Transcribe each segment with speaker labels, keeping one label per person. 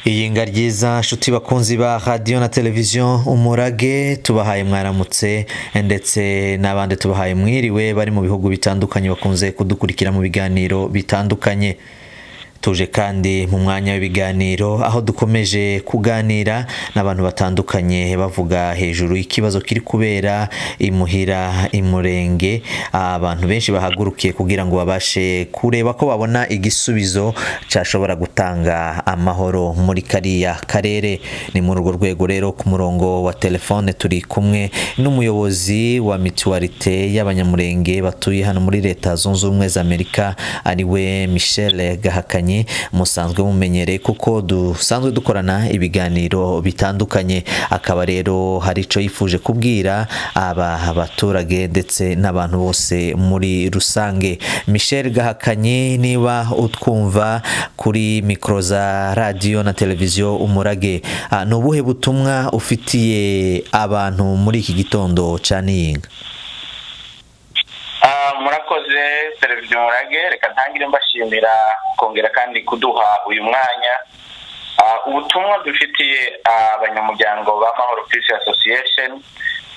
Speaker 1: iyinga ryiza nshuti bakunzi ba radiyo na televiziyo umurage tubahaye mwaramutse ndetse n'abandi tubahaye mwiriwe bari mu bihugu bitandukanye bakunze kudukurikira mu biganiro bitandukanye tuje kandi mu mwanya w'ibiganiro aho dukomeje kuganira n'abantu batandukanye bavuga hejuru ikibazo kiri kubera imuhira imurenge abantu benshi bahagurukiye kugira ngo babashe kureba ko babona igisubizo cyashobora gutanga amahoro muri kariya karere ni muri urwo rwego rero ku murongo wa telefone turi kumwe n'umuyobozi wa mituwarite y'abanyamurenge batuye hano muri leta zunze ubumwe za amerika ariwe michelle gahakanye musanzwe mumenyereye kuko dusanzwe dukorana ibiganiro bitandukanye akaba rero hari icyo yifuje kubwira aba baturage ndetse n'abantu bose muri rusange michel gahakanye niba utwumva kuri mikoro za radiyo na televiziyo umurage ni ubuhe butumwa ufitiye abantu muri iki gitondo cya niyinga
Speaker 2: murakoze televiziyo umurage reka ntangire mbashimira kongera kandi kuduha uyu mwanya ubutumwa dufitiye abanyamuryango ba mahoro peace association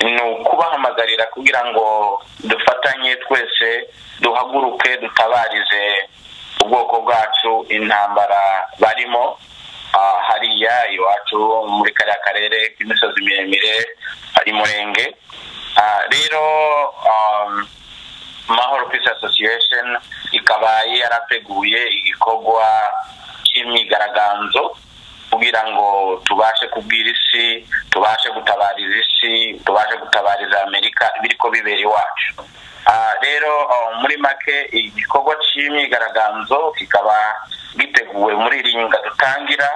Speaker 2: ni ukubahamagarira kugira ngo dufatanye twese duhaguruke dutabarize ubwoko bwacu intambara barimo hariya iwacu muri kariya karere k'imisozi miremire imurenge rero mahoro peace association ikaba yarateguye igikorwa cy'imyigaragambyo kugira ngo tubashe kubwira isi tubashe gutabariza isi tubashe gutabariza amerika biri ko bibera iwacu rero muri make igikorwa cy'imyigaragambyo kikaba giteguwe muri iri nyunga dutangira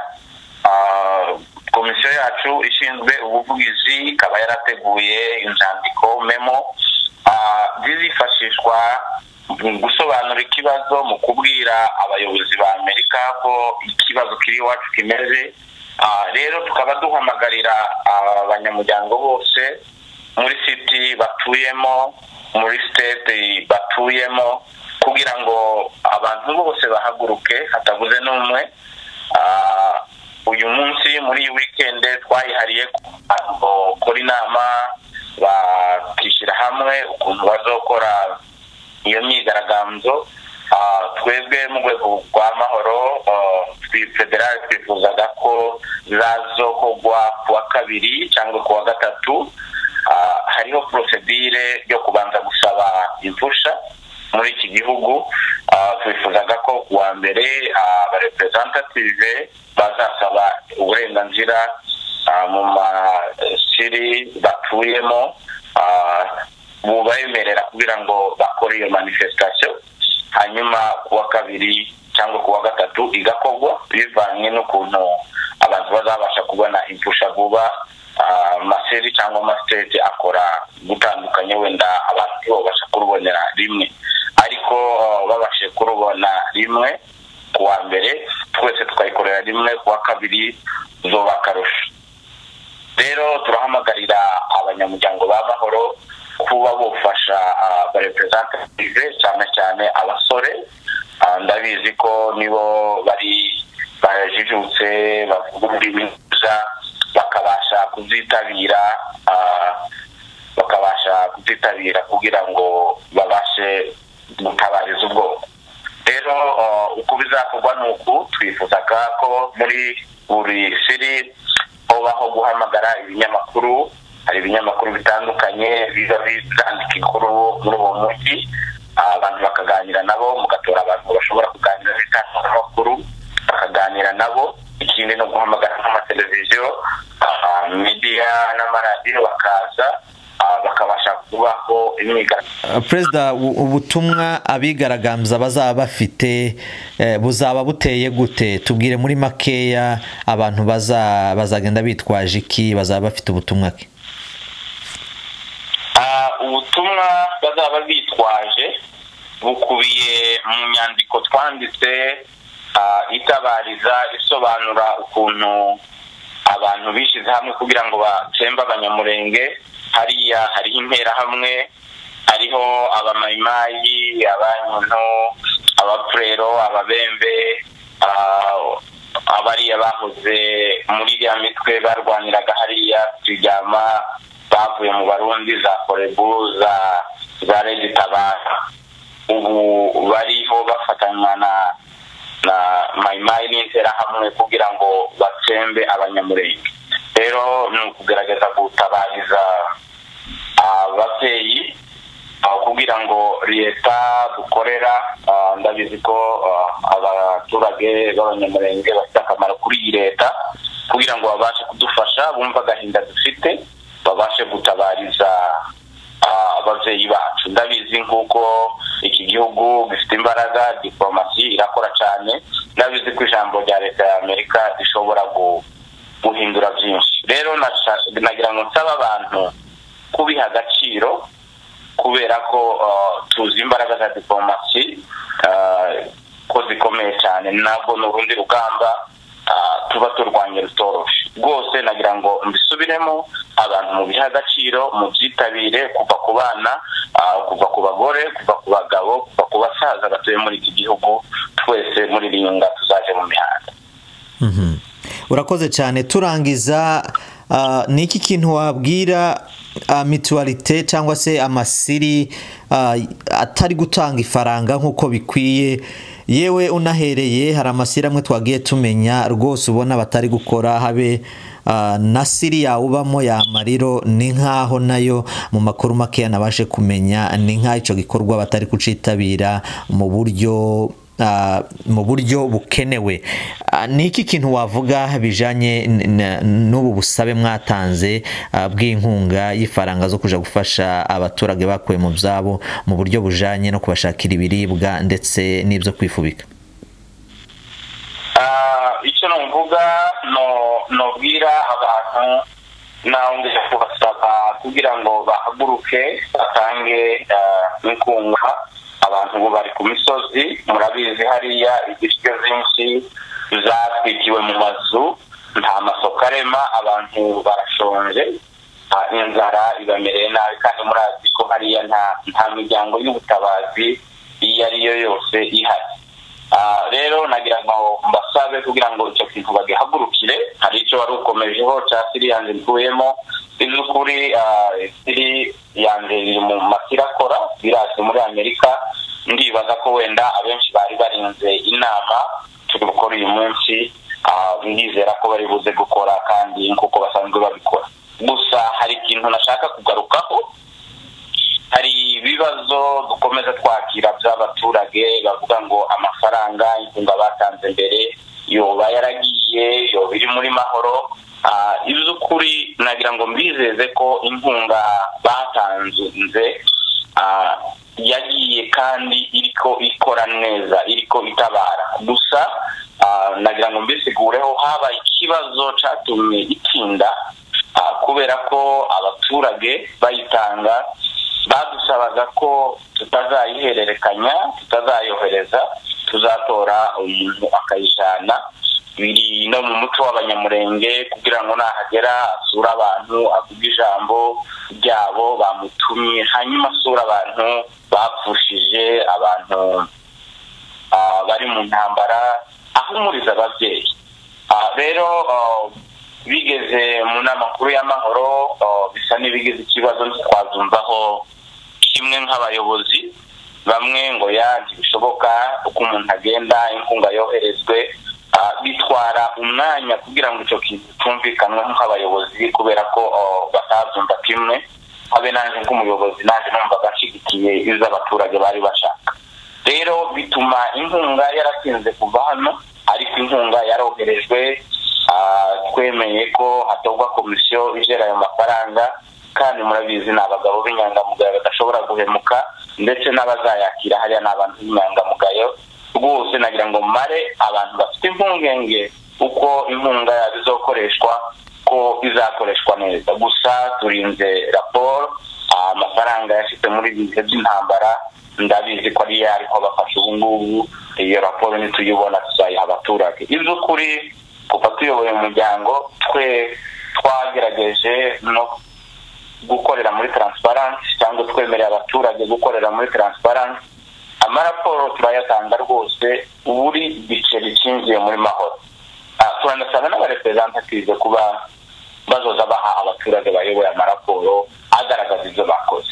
Speaker 2: komisiyo yacu ishinzwe ubuvugizi ikaba yarateguye inzandiko memo zizifashishwa mu gusobanura ikibazo mu kubwira abayobozi ba amerika ko ikibazo kiri iwacu kimeze rero tukaba duhamagarira abanyamuryango bose muri siti batuyemo muri sitete batuyemo kugira ngo abantu bose bahaguruke hatabuze n'umwe uyu munsi muri iyi wikende twayihariye gukora inama bakishyira hamwe ukuntu bazokora iyo myigaragambyo twebwe mu rwego rwa mahoro federale twifuzaga ko zazokogwa ku wa kabiri cyangwa ku wa gatatu hariho porosedire yo kubanza gusaba imfusha muri iki gihugu twifuzaga ko ku wa mbere abarepresentative bazasaba uburenganzira mu masiri batuyemo bubemerera kugira ngo bakore iyo manifestation hanyuma ku wa kabiri cyangwa ku wa gatatu igakorwa bivanye n'ukuntu abantu bazabasha kubona imfusha vuba amaseri cyangwa amasitete akora gutandukanye wenda abantu ntibabasha kurubonera rimwe ariko babashije kurubona rimwe ku wa mbere twese tukayikorera rimwe ku wa kabiri zoba akarusho rero turahamagarira abanyamuryango ba mahoro kuba bufasha abarepresentative cyane cyane abasore ndabizi ko nibo bari bajijutse bavuga ururimi rwiza bakabasha kuzitabira bakabasha kuzitabira kugira ngo babashe gutabariza ubwoko rero uko bizakorwa ni uku twifuzaga ko muri buri siri baho guhamagara ibinyamakuru hari ibinyamakuru bitandukanye biba byandika inkuru muri uwo mujyi abantu bakaganira nabo mugatora abantu bashobora kuganira n'itangazamakuru bakaganira nabo ikindi no guhamagara n'amateleviziyo midiya n'amaradiyo bakaza bakabasha kubaho imyigaragambyo
Speaker 1: perezida ubutumwa abigaragambya bazaba bafite buzaba buteye gute tubwire muri makeya abantu bazagenda bitwaje iki bazaba bafite ubutumwa ke
Speaker 2: ubutumwa bazaba bitwaje bukubiye mu nyandiko twanditse itabariza isobanura ukuntu abantu bishyize hamwe kugira ngo bacembe abanyamurenge hariya hariho interahamwe hariho abamayimayi abanyuno abapurero ababembe abariya bahoze muri iriya mitwe barwaniraga hariya turyama bavuye mu barundi za korebu za za redi tabara ubu bariho bafatanywa na na mayimayi n'interahamwe kugira ngo batsembe abanyamurenge rero ni ukugerageza gutabariza ababyeyi kugira ngo leta dukorera ndabizi ko abaturage b'abanyamurenge bafite akamaro kuri iyi leta kugira ngo babashe kudufasha bumve agahinda dufite babashe gutabariza ababyeyi bacu ndabizi nk'uko iki gihugu gifite imbaraga diporomasi irakora cyane ndabizi ko ijambo rya leta y'amerika rishobora guhindura byinshi rero nagira ngo nsaba abantu kubiha agaciro kubera ko tuzi imbaraga za diporomasi ko zikomeye cyane ntabwo ni urundi rugamba tuba turwanya rutoroshe rwose nagira ngo mbisubiremo abantu mubihe agaciro mubyitabire kuva ku bana kuva ku bagore kuva ku bagabo kuva ku basaza batuye muri iki gihugu twese muri iri nyunga tuzaje mu mihanda
Speaker 1: urakoze cyane turangiza ni iki kintu wabwira mituwarite cyangwa se amasiri atari gutanga ifaranga nk'uko bikwiye yewe unahereye hari amasiri amwe twagiye tumenya rwose ubona batari gukora habe na siri yawe ubamo yamariro ni nk'aho nayo mu makuru makeya nabashe kumenya ni nk'icyo gikorwa batari kucitabira mu buryo mu buryo bukenewe ni iki kintu wavuga bijyanye n'ubu busabe mwatanze bw'inkunga y'ifaranga zo kujya gufasha abaturage bakuye mu byabo mu buryo bujyanye no kubashakira ibiribwa ndetse n'ibyo kwifubika
Speaker 2: icyo numvuga nubwira abantu ntawungije kubasaba kugira ngo bahaguruke batange inkunga abantu ubu bari ku misozi murabizi hariya ibiryo byinshi zatwikiwe mu mazu nta masoko arema abantu barashonje inzara ibamereye nabi kandi murazi ko hariya nta miryango y'ubutabazi iyo ari yo yose ihari rero nagira ngo mbasabe kugira ngo icyo kintu bagihagurukire hari icyo wari ukomejeho cya siriyanze ntuyemo by'ukuri siri yanjye iri mu masiri akora birazi muri amerika ndibaza ko wenda abenshi bari barinze inama turi gukora uyu munsi ndizera ko bari buze gukora kandi nk'uko basanzwe babikora gusa hari ikintu nashaka kugarukaho hari ibibazo dukomeza twakira by'abaturage bavuga ngo amafaranga inkunga batanze mbere yoba yaragiye yoba iri muri mahoro iby'ukuri nagira ngo mbizeze ko inkunga batanze yagiye kandi iriko ikora neza iriko itabara gusa nagira ngo mbisigureho haba ikibazo cyatumye itinda kubera ko abaturage bayitanga badusabaga ko tutazayihererekanya tutazayohereza tuzatora umuntu akayijana biri no mu muco w'abanyamurenge kugira ngo nahagera asure abantu avuge ijambo ryabo bamutumye hanyuma asure abantu bapfushije abantu bari mu ntambara ahumuriza ababyeyi rero bigeze mu nama nkuru y'amahoro bisa n'ibigize ikibazo ntitwazumvaho kimwe nk'abayobozi bamwe ngo ya ntibishoboka uko umuntu agenda inkunga yoherezwe bitwara umwanya kugira ngo icyo kintu cyumvikanwe nk'abayobozi kubera ko batazumva kimwe habe nanjye nk'umuyobozi nanjye numvaga nshyigikiye izo abaturage bari bashaka rero bituma inkunga yaratinze kuva hano ariko inkunga yaroherejwe twemeye ko hatorwa komisiyo igera ayo mafaranga kandi murabizi ni abagabo b'inyangamugayo badashobora guhemuka ndetse n'abazayakira hariya ni abantu b'inyangamugayo rwose nagira ngo mare abantu bafite impungenge uko inkunga izokoreshwa ko izakoreshwa neza gusa turinze raporo amafaranga yashyitse muri ibi bihe by'intambara ndabizi ko ariyo ariko bafashe ubu ngubu iyo raporo nituyibona tuzayiha abaturage iby'ukuri kuva tuyoboye umuryango twe twagerageje no gukorera muri taransiparansi cyangwa twemerera abaturage gukorera muri taransiparansi amaraporo turayatanga rwose buri giceri cyinjiye muri mahoro turanasanga n'abareperezantative kuba bazoza baha abaturage bayoboye amaraporo agaragaza ibyo bakoze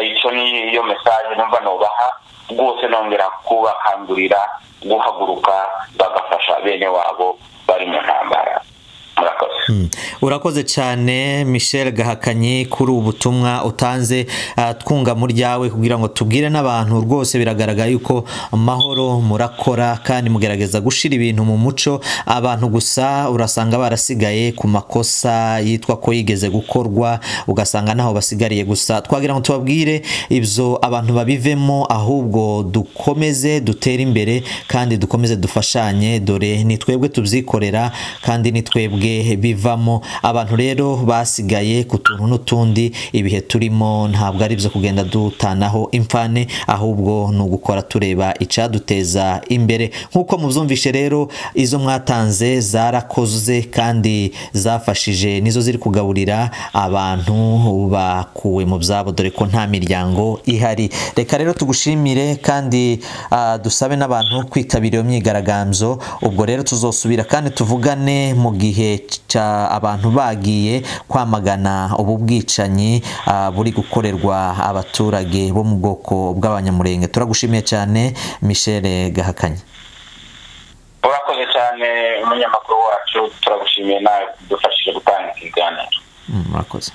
Speaker 2: icyo ni iyo mesaje numva nubaha rwose nongera kubakangurira guhaguruka bagafasha bene wabo bari mu ntambara murakoze
Speaker 1: urakoze cyane michel gahakanyi kuri ubu butumwa utanze ah, twunga mu ryawe kugira ngo tubwire n'abantu rwose biragaragara yuko amahoro murakora kandi mugerageza gushyira ibintu mu muco abantu gusa urasanga barasigaye ku makosa yitwa ko yigeze gukorwa ugasanga ntaho basigariye gusa twagira ngo tubabwire ibyo abantu babivemo ahubwo dukomeze dutere imbere kandi dukomeze dufashanye dore ni twebwe tubyikorera kandi ni twebwe bivamo abantu rero basigaye ku tuntu n'utundi ibihe turimo ntabwo ari byo kugenda dutanaho imfane ahubwo ni ugukora tureba icyaduteza imbere nk'uko mubyumvishe rero izo mwatanze zarakoze kandi zafashije nizo ziri kugaburira abantu bakuwe mu byabo dore ko nta miryango ihari reka rero tugushimire kandi ah, dusabe n'abantu kwitabira iyo myigaragambyo ubwo rero tuzosubira kandi tuvugane mu gihe cya abantu bagiye kwamagana ubu bwicanyi ah, buri gukorerwa abaturage bo mu bwoko bw'abanyamurenge turagushimiye cyane michel gahakanyi
Speaker 2: urakoze cyane umunyamakuru wacu turagushimiye nawe kudufashije gutanga ikiganiro
Speaker 1: Mm, murakoze